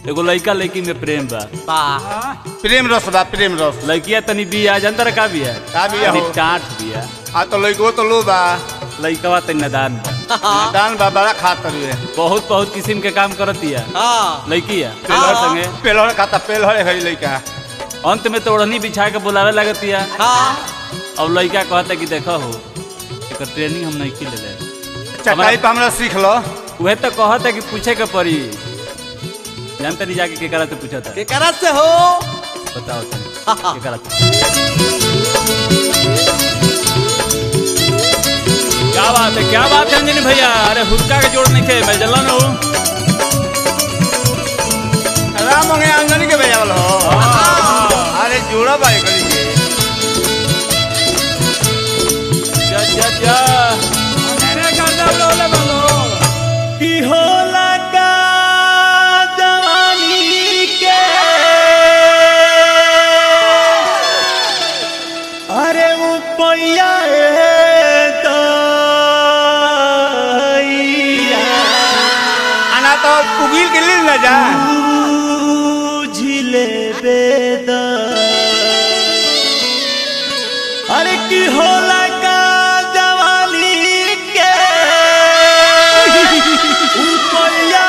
एगो लड़का लड़की में प्रेम बा वाह प्रेम रस बा प्रेम रस लड़किया तनी बिया जानता रे का बिया का बिया तनी हो? टाट बिया आ तो लइको तो लो बा लड़कवा तनी नदान बा दान बा बड़ा खातर है बहुत बहुत किस्म के काम करतिया हाँ लड़किया हाँ। पेलहर संगे पेलहर खाता पेलहर है लइका अंत में तो ओढ़नी बिछा के बुलावे लगतिया हाँ अब लड़का कहता कि देखो हो एकर ट्रेनिंग हम नहीं ले ले चटाई पे हमरा सीख लो वह तो कहता कि पूछे के पड़ी जानता नहीं जाके केकरा से पूछा था केकरा से हो बताओ तनी केकरा से क्या बात है क्या बात है अंजनी भैया अरे हुक्का के जोड़ नहीं थे मैं जलन हूँ राम मंगे अंजनी के भेजावल हो अरे जोड़ा बाई करी के जा जा जा अरे गाना बोले बोलो की होला का जवानी के अरे वो पैया आना तो उगिल के लिए न जा झिले बेद अरे की होला का जवानी के उपैया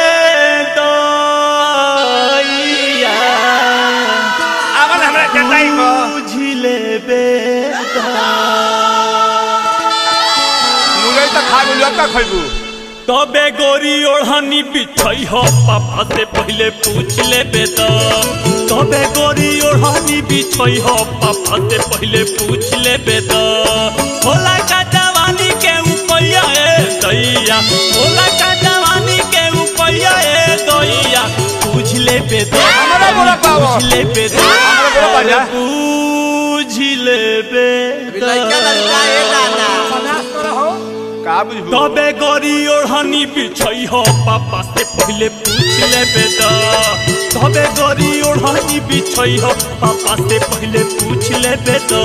दइया आवन हमरा चटाई को झिले बेद मुरई तो खा गुलुआ का खइबू तबे गोरी ओढ़नी बिछई हो पापा से पहले पूछ ले बेटा तबे गोरी ओढ़नी बिछई हो पापा से पहले पूछ ले बेटा होला का जवानी के उपैया ए दैया होला का जवानी के उपैया ए दैया पूछ ले बेटा हमरा बोला पावो। पूछ ले बेटा हमरा बोला पाजा। पूछ ले अभी लड़का लड़का ए नाना का बुझबू तबे गोरी ओढ़नी बिछई हो पापा से पहले पूछ ले बेटा तबे गोरी ओढ़नी बिछई हो पापा से पहले पूछ ले बेटा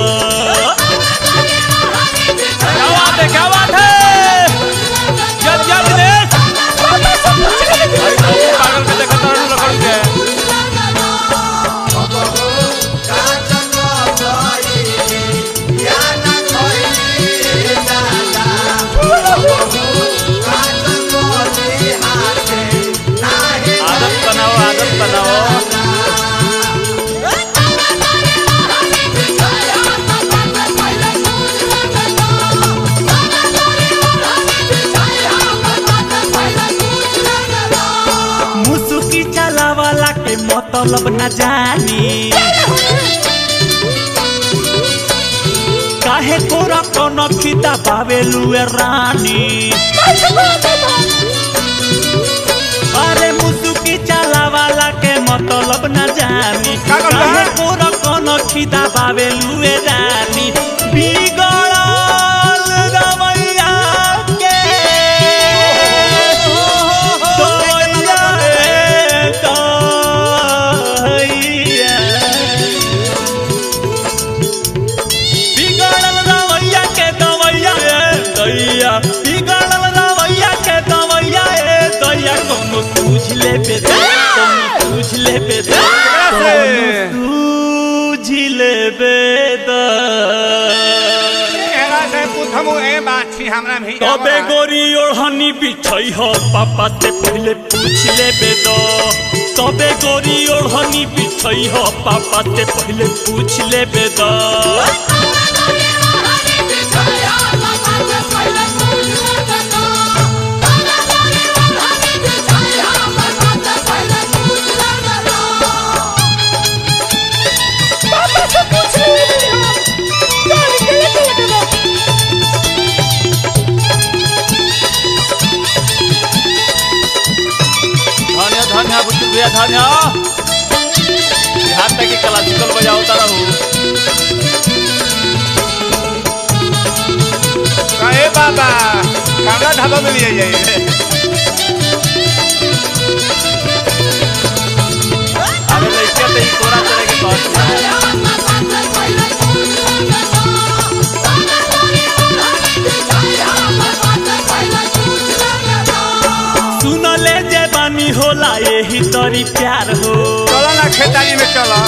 क्या बात है क्या बात है जब जब दिनेश भाई तो पागल के देखा तारू लखन के आदत बनाओ आदत बनाओ मुसुकी चला वाला के मतलब न जानी काहे कोरा कोनो खिता पावे लुए रानी अरे मुसुकी चला वाला के मतलब न जानी का कहला? काहे कोरा कोनो खिता पावे लुए रानी बिगड़ल रवैया के दोया रे दैया। बिगड़ल रवैया के दवैया ए दैया बिगड़ल रवैया के दवैया ए दैया कोनो पूछ ले बेटा कोनो पूछ ले बेटा से? कोनो पूछ ले बेटा एरा से पूछमु ए बाछी हमरा भी तबे गोरी ओढ़नी बिछई हो पापा से पहले पूछ ले बेदो तबे गोरी ओढ़नी बिछई हो पापा से पहले पूछ ले बेदो धन्य धन्य बुजुर्ग भैया धन्य बिहार तक की क्लासिकल बजाओ तारा हूँ ए बाबा कांगा ढाबा में लिए जाइए अरे लड़किया तो ही कोरा तरह की बात है सुन ले जे बानी होला यही तरी प्यार हो चलो ना खेतारी में चलो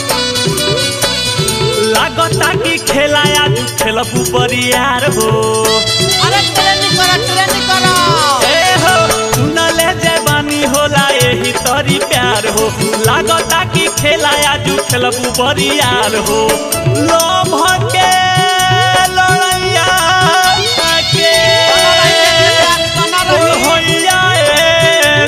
लागता कि खेला आज खेलबू बरियार हो अरे ट्रेनिंग करो ट्रेनिंग करो ए हो सुनले जवानी होला यही तरी प्यार हो लागता कि खेला आज खेलबू बरियार हो लोभ के लड़ैया के बना रही होइया ए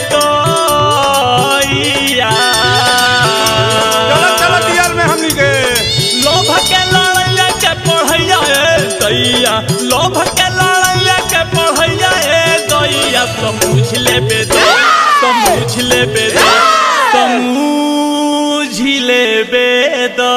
तोइया। चलो चलो दियाल में हमनी के लोभ के लड़ैया के पढ़ैया ए दैया लोभ के लड़ैया के पढ़ैया ए दैया समझ लेबे दे समझ लेबे दे समझ लेबे दे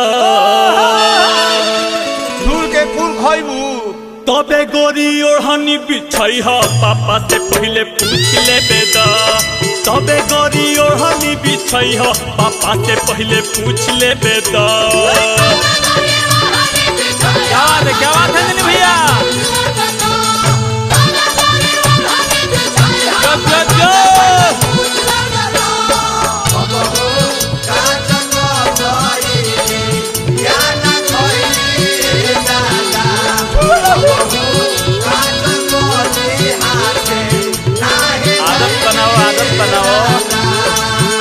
झूल के फूल खइबू तबे गोरी ओढ़नी बिछई ह पापा से पहले पूछ लेबे द तबे गोरी ओढ़नी बिछई ह पापा से पहले पूछ लेबे द क्या बात है क्या बात है दिलीप भैया जो, जो, जो। आदत बनाओ आदत बनाओ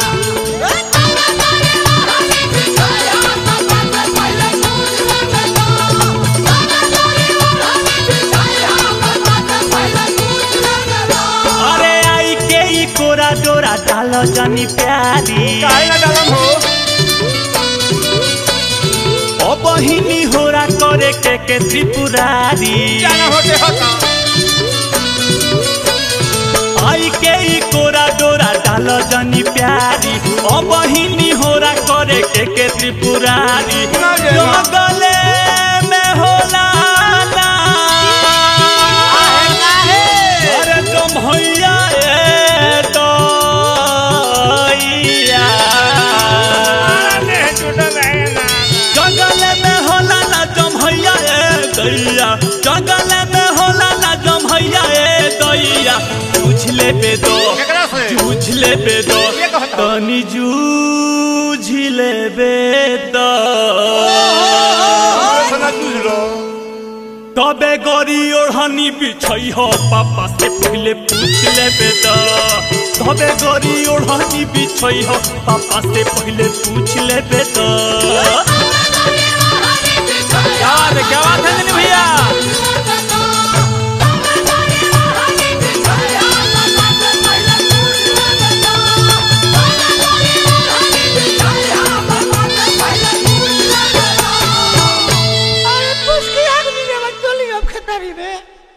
अरे आई के ई कोरा डोरा डालो जानी प्यारी काहे ना डालम हो ओ बहिनी होरा करे के के त्रिपुरारी जाना होते हता आई के ई कोरा डोरा डालो जानी प्यारी ओ बहिनी होरा करे के के त्रिपुरारी ना जे जो ना। गले में होला ना अरे तुम भैया ए दैया जंगल में होला ना जमहैया ए दैया जंगल में होला ना जमहैया ए दैया पूछ ले बे दो केकरा से जूझ ले बे दो ये कहता। तनी जूझ ले बे दो सुना जूझ लो तबे गरी ओढ़नी बिछई हो पापा से पहले पूछ ले बे दो तबे गरी ओढ़नी बिछई हो पापा से पहले पूछ ले बे दो क्या बात है क्या बात है दिलीप भैया अरे पुष्की आदमी में चली अब खेतारी में